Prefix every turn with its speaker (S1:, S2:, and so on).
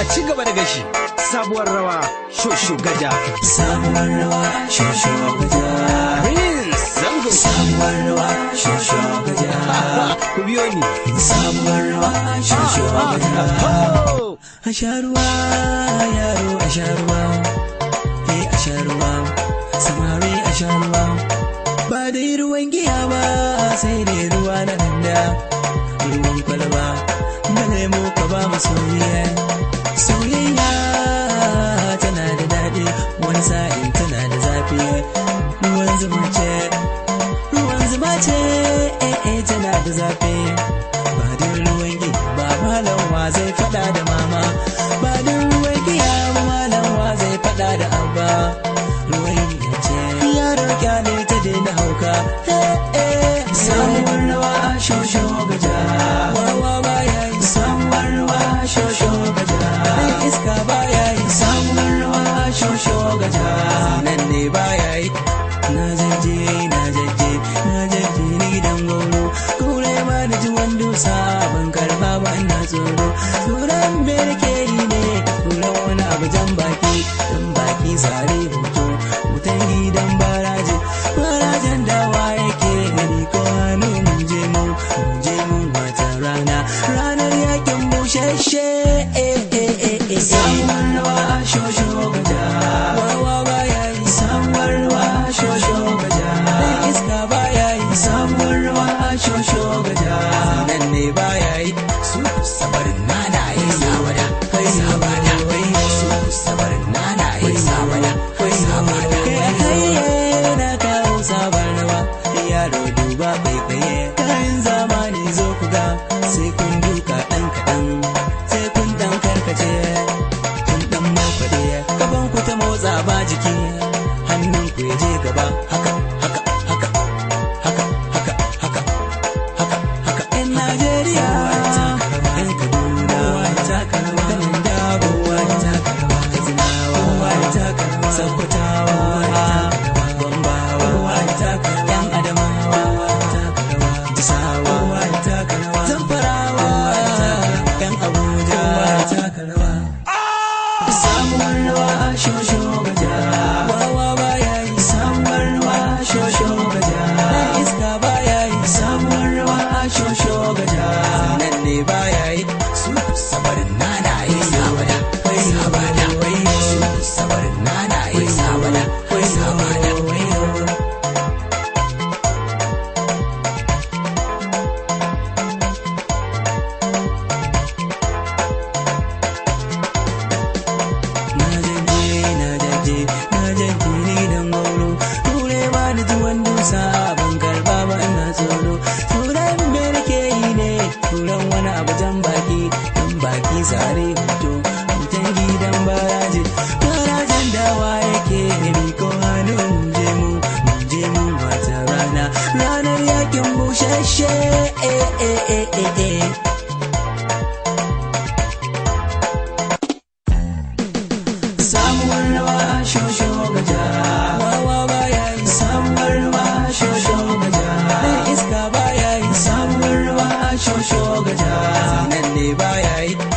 S1: a ci gaba da gashi sabuwar rawa shosho gaja
S2: sabuwar rawa shosho gaja
S1: prince zango
S2: sabuwar rawa shosho gaja
S1: ku biyo ni
S2: sabuwar rawa shosho gaja
S1: Ho!
S2: a sha ruwa yaro a sha ruwa eh a sha ruwa samari a sha ruwa ba dai ruwan giya ba sai dai ruwa na danda ruwan kwalba da lemo ka ba mu soyayya soyayya tana da daɗi wani sa'in tana da zafi ruwan zuma ce ruwan zuma ce eh eh tana da zafi ba dai ruwan giya ba malam wa zai faɗa da mama ba dai ruwan giya ba malam wa zai faɗa da abba ruwan giya ce yaro kyale ta daina hauka eh eh samuwar rawa shosho gaja wawa ba ya yi samuwar rawa shosho gaja ɗan iska ba ya yi samuwar rawa shosho gaja nan ne ba ya yi na jaje na jaje na jaje ni gidan goro kure ma da ji wando sabon karba ba ina tsoro tsoron berkeri ne tsoron wani abu jan baki jan baki sare hoto wutan gidan baraje barajen dawa yake gani ko hannu mun je mu mun je mun wata rana ranar yakin bushashe eh eh eh eh samuwar rawa shosho gaja wawa baya yi samuwar rawa shosho gaja dan iska baya yi samuwar rawa shosho gaja nan ne baya yi su sabarin nana yi sabada kai sabada wai su sabarin nana yi sabada kai sabada kai na kawo sabar rawa yaro duba kai tsaye kayan zamani zo ku ga sai kun duka dan kaɗan sai kun dan karkace kun dan marfaɗe gaban ku ta motsa ba jiki hannun ku ya je gaba haka haka haka haka haka haka haka haka yan Najeriya yan Kaduna kanin dabo Katsinawa Sakkwatawa Gombawa yan Adamawa Jisawa Zamfarawa yan Abuja samuwar rawa shosho gaja wawa baya yi samuwar rawa shosho gaja dan iska baya yi samuwar rawa shosho gaja nan ne baya yi su sabarin nana yi sabada kai sabada wai su sabarin nana yi sabada kai sabada wai na jaje na jaje na jaje ni dan gauro ture ba da tuwon dusa ban karba ba ina tsoro turan me nake yi ne turan wani abu jan baki jan baki sare hoto mutan gidan baraje barajen dawa yake gani ko hannu mun je mu mun je mu wata rana ranar yakin bushashe eh eh eh eh eh samuwar rawa shosho gaja wawa baya yi samuwar rawa shosho gaja dan iska baya yi samuwar rawa shosho gaja nan ne baya yi